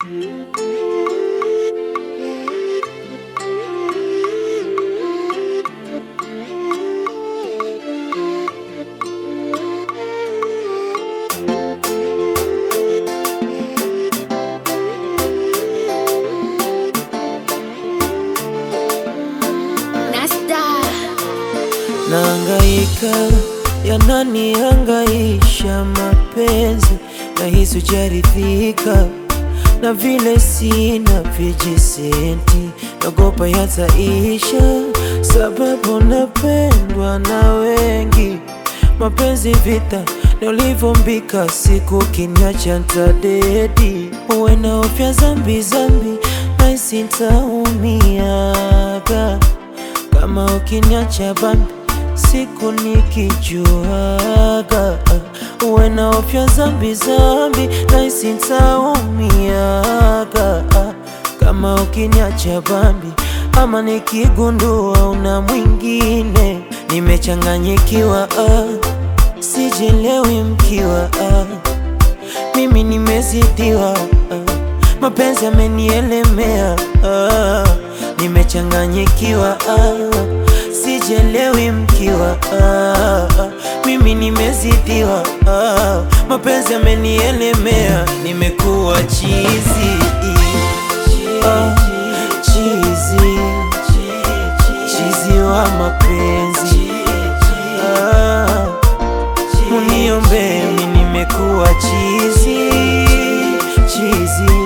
Nahangaika, yananihangaisha mapenzi, nahisi hujaridhika na vile sina vijisenti, nagopa yataisha, sababu napendwa na wengi. Mapenzi vita na ulivyombika, siku kiniacha ntadedi, uwe na ofya zambi zambi, nahisi nitaumiaga kama ukiniacha bambi siku nikijuaga, uwe na ofya zambi zambi, nahisi nitaumiaga kama ukiniacha bambi, ama nikigundua una mwingine, nimechanganyikiwa ah, sijelewi mkiwa ah, mimi nimezidiwa ah, mapenzi yamenielemea ah, nimechanganyikiwa ah, sijelewi mkiwa ah, mimi nimezidiwa ah, mapenzi yamenielemea, nimekuwa chizi ah, chizi chizi wa mapenzi ah, muniombe mi nimekuwa chizi chizi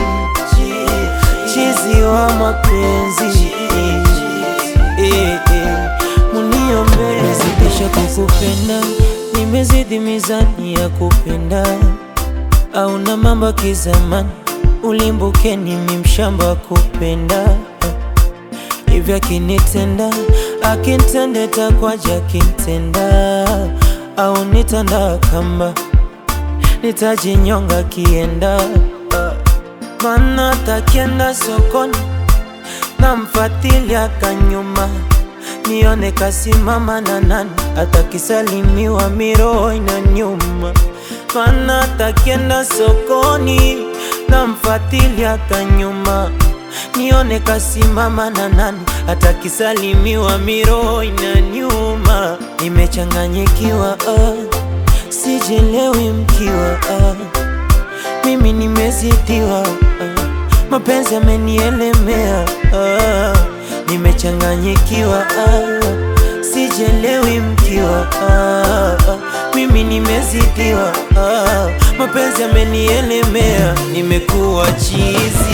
chizi wa mapenzi eh, eh, muniombe nimezidisha kukupenda nimezidi mizani ya kupenda au na mambo ya kizamani ulimbukeni mi mshamba wa kupenda hivyo akinitenda akintende takwaja akintenda au nitanda kamba nitajinyonga kienda mana takienda sokoni namfatilia kanyuma nione kasimama na nani atakisalimiwa miroho ina nyuma mana takienda sokoni namfatilia kanyuma nione kasimama na nani atakisalimiwa miroho ina nyuma nimechanganyikiwa ah, sijelewi mkiwa ah, mimi nimezidiwa ah, mapenzi yamenielemea ah, nimechanganyikiwa ah, sijelewi mkiwa ah, mimi nimezidiwa ah, mapenzi yamenielemea, nimekuwa chizi